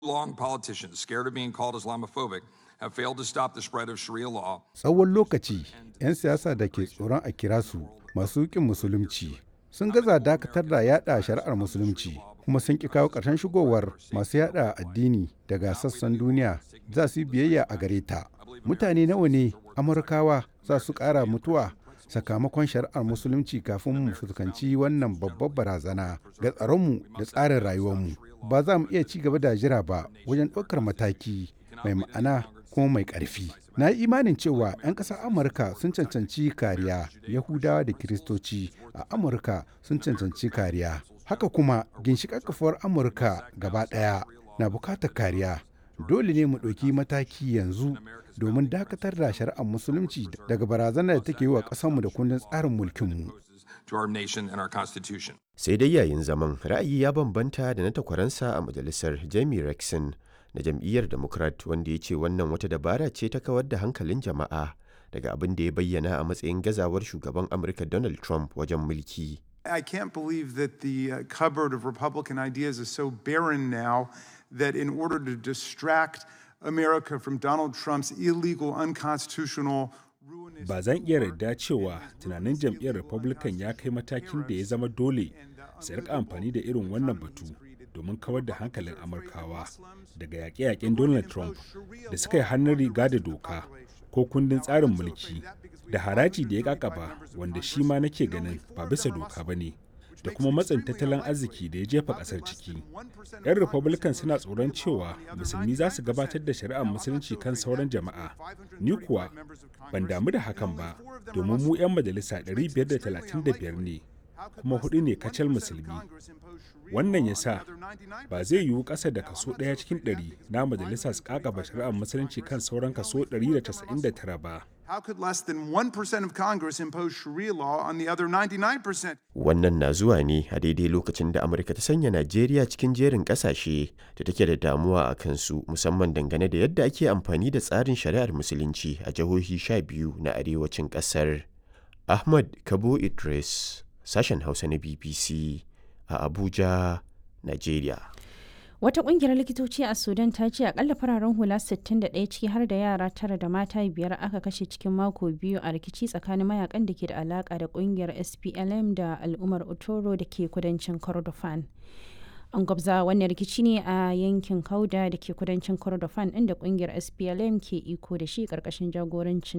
Long politicians scared of being called Islamophobic have failed to stop the spread of Sharia law. Tsawon lokaci, 'yan siyasa da ke tsoron a kira su masu ƙin musulunci sun gaza dakatar da yada shari'ar musulunci kuma sun ƙi kawo ƙarshen shigowar masu yada addini daga sassan duniya za su yi biyayya a gare ta. Mutane nawa ne Amurkawa za su ƙara mutuwa sakamakon shari'ar musulunci kafin mu fuskanci wannan babbar barazana ga tsaronmu da tsarin rayuwarmu. Ba za mu iya ci gaba da jira ba wajen ɗaukar mataki mai ma'ana kuma mai ƙarfi. Na yi imanin cewa 'yan ƙasar Amurka sun cancanci kariya, Yahudawa da Kiristoci a Amurka sun cancanci kariya. Haka kuma ginshiƙar kafuwar Amurka gaba ɗaya na bukatar kariya. Dole ne mu ɗauki mataki yanzu domin dakatar da shari'ar musulunci daga barazanar da take yi wa ƙasarmu da kundin tsarin mulkinmu. to our nation and our Constitution. sai dai yayin zaman ra'ayi ya bambanta da na takwaransa a majalisar jamie rexon na jam'iyyar democrat wanda ya ce wannan wata dabara ce ta kawar da hankalin jama'a daga abin da ya bayyana a matsayin gazawar shugaban amurka donald trump wajen mulki I can't believe that the uh, cupboard of Republican ideas is so barren now that in order to distract America from Donald Trump's illegal, unconstitutional, ruinous. ba zan iya yarda cewa tunanin jam'iyyar republican ya kai matakin da ya zama dole su rika amfani da irin wannan batu domin kawar da hankalin amurkawa daga yaƙe-yaƙen donald trump da suka yi hannun riga da doka ko kundin tsarin mulki da haraji da ya kakaba wanda shi ma nake ganin ba bisa doka ba ne da kuma matsin tattalin arziki da ya jefa ƙasar ciki 'yan republican suna tsoron cewa musulmi za su gabatar da shari'ar musulunci kan sauran jama'a ni kuwa ban damu da hakan ba domin mu 'yan majalisa 535 ne kuma hudu ne kacal musulmi wannan ya sa ba zai yiwu ƙasa da kaso ɗaya cikin ɗari na majalisa su kakaba shari'ar musulunci kan sauran kaso 199 ba How could less than 1% of Congress impose Sharia law on the other 99%? wannan na zuwa ne a daidai lokacin da amurka ta sanya najeriya cikin jerin kasashe da take da damuwa a kansu musamman dangane da yadda ake amfani da tsarin shari'ar musulunci a jihohi sha biyu na arewacin kasar ahmad kabo idris sashen hausa na bbc a abuja najeriya Wata kungiyar likitoci a Sudan ta ce akalla fararen hula 61 ciki har da yara tara da mata biyar aka kashe cikin mako biyu a rikici tsakanin mayakan da ke da alaka da kungiyar SPLM da al'ummar Otoro da ke kudancin Kordofan. An gwabza wannan rikici ne a yankin Kauda da ke kudancin Kordofan inda kungiyar SPLM ke iko da shi karkashin jagorancin